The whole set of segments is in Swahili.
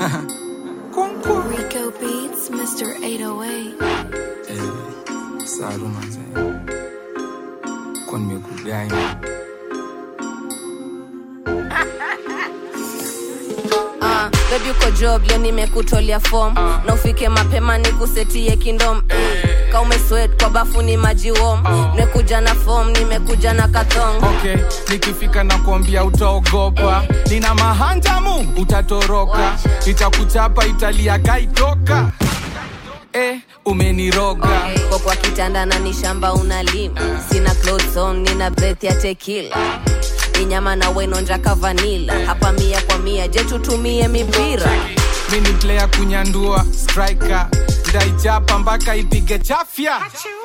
Rico Beats, Mr. 808. Eh, saru manze kwa nimekudai Uh, baby uko job leo nimekutolea form na ufike mapema nikusetie kindom mm. ka umeswet kwa bafu ni maji wom nimekuja na form nimekuja na kathong okay nikifika na kuambia utaogopa nina mahanjamu utatoroka itakuchapa italia kaitoka eh, umeniroga Okay. Kwa kwa kitanda na ni shamba unalima sina clothes on nina breath ya tequila ni nyama na wenonjaka vanila hapa mia kwa mia je tutumie mipira mi ni player kunyandua striker ndaichapa mpaka ipige chafya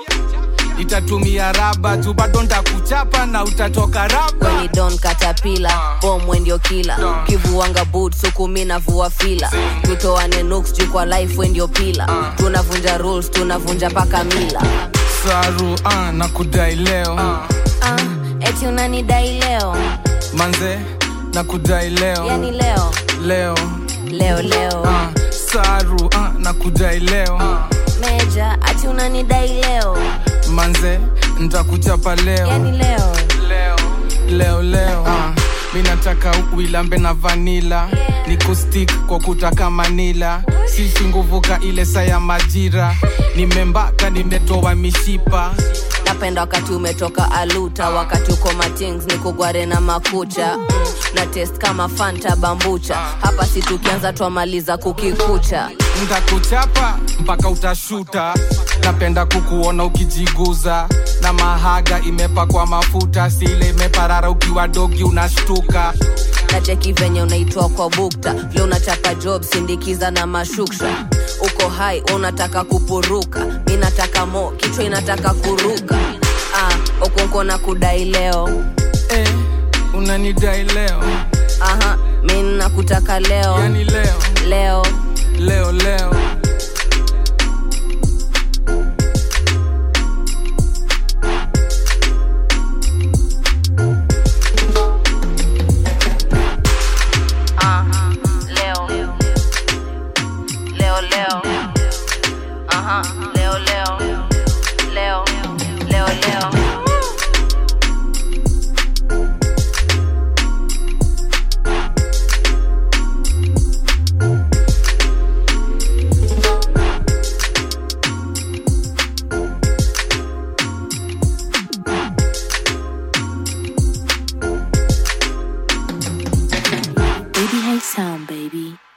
itatumia raba tu bado ndakuchapa na utatoka raba weni don katapila bomwe ndio kila kivuanga boot sukumi na vua fila tutoane nuks juu kwa life we ndio pila tunavunja rules tunavunja paka mila saru ah, na kudai leo ah, eti unanidai leo manze na kudai leo yani leo leo leo leo ah, saru ah, na kudai leo meja ati unanidai leo manze ntakuchapa leo yani leo leo leo leo ah, mi nataka uilambe na vanila ni kustik kwa kutaka manila sisi nguvuka ile saa ya majira nimembaka nimetoa mishipa napenda wakati umetoka aluta wakati uko matings ni kugware na makucha mm, na test kama fanta bambucha hapa si tukianza twamaliza kukikucha ntakuchapa mpaka utashuta napenda kukuona ukijiguza na mahaga imepakwa mafuta sile imeparara ukiwa dogi unashtuka na cheki venye unaitwa kwa bukta vile unachapa job sindikiza na mashuksha uko hai unataka kupuruka mi nataka mo kichwa inataka kuruka ah, ukunko na kudai leo eh, unanidai leo aha mi nakutaka leo yani leo leo leo leo Ah, leo leo leo aha leo leo leo leo leo Baby Hey Sound, baby.